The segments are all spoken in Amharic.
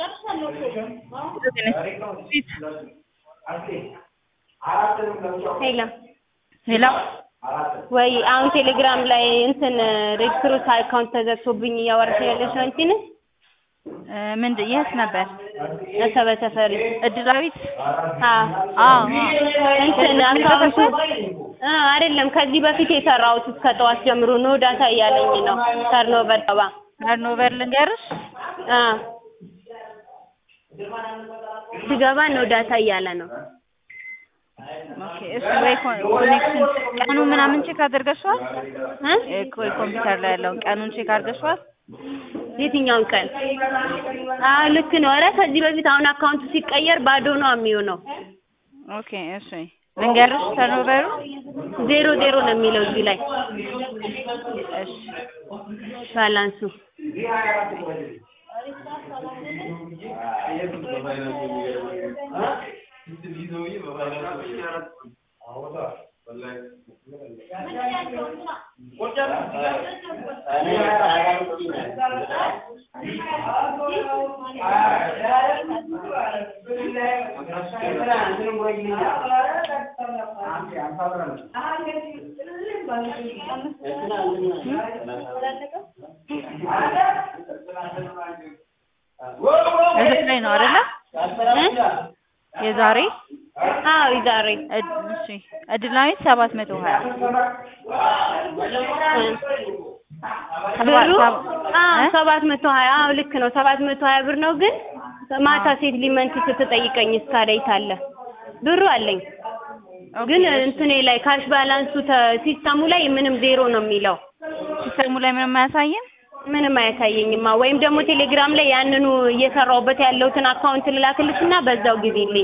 ሄሎ ሄሎ ወይ አሁን ቴሌግራም ላይ እንትን ሬክሩት አካውንት ተዘግቶብኝ እያወራሽ ያለሽ አንቺ ነሽ? ምንድን የት ነበር? አሰበ ተፈሪ እድላዊት አዎ አዎ እንትን አካውንቱ አ አይደለም ከዚህ በፊት የሰራሁት እስከ ጠዋት ጀምሮ ኖ ዳታ እያለኝ ነው። ተርኖቨር ገባ ተርኖቨር ልንገርሽ አ ስገባ ኖ ዳታ እያለ ነው። ኦኬ እሱ ወይ ኮኔክሽን ቀኑ ምናምን ቼክ አድርገሽዋል? እ እ ኮምፒውተር ላይ ያለውን ቀኑን ቼክ አድርገሽዋል? የትኛውን ቀን? አዎ ልክ ነው። ኧረ ከዚህ በፊት አሁን አካውንቱ ሲቀየር ባዶ ነው የሚሆነው። ኦኬ እሺ ልንገርሽ ተርኖቨሩ ዜሮ ዜሮ ነው የሚለው እዚህ ላይ እሺ ባላንሱ እዚህ ላይ ነው አይደለ? እ የዛሬ አዎ ዛሬ እድ- እሺ እድላዊት ሰባት መቶ ሀያ ብሩ አዎ እ? ሰባት መቶ ሀያ አዎ ልክ ነው። ሰባት መቶ ሀያ ብር ነው ግን ማታ ሴት ሊመንት ስትጠይቀኝ እስካዳይት አለ ብሩ አለኝ ግን እንትኔ ላይ ካሽ ባላንሱ ተ- ሲስተሙ ላይ ምንም ዜሮ ነው የሚለው ሲስተሙ ላይ ምንም አያሳይም? ምንም አያሳየኝማ። ወይም ደግሞ ቴሌግራም ላይ ያንኑ እየሰራሁበት ያለሁትን አካውንት ልላክልሽና በዛው ግቢልኝ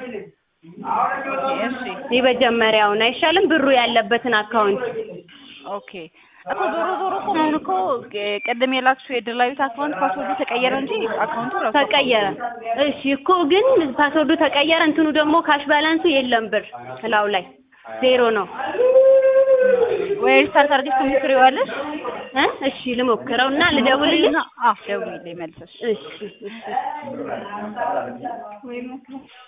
እሺ የመጀመሪያውን አይሻልም? ብሩ ያለበትን አካውንት ኦኬ እኮ ዞሮ ዞሮ እኮ አሁን እኮ ቅ- ቅድም የላክሽው የድላዊት አካውንት ፓስወርዱ ተቀየረ እንጂ አካውንቱ ራሱ ተቀየረ። እሺ እኮ ግን ፓስወርዱ ተቀየረ። እንትኑ ደግሞ ካሽ ባላንሱ የለም ብር እላው ላይ ዜሮ ነው። ወይ ሪስታርት አድርገሽ ትሞክሪዋለሽ? እ እሺ ልሞክረውና ልደውልልሽ። አዎ ደውዪልኝ መልሰሽ። እሺ እሺ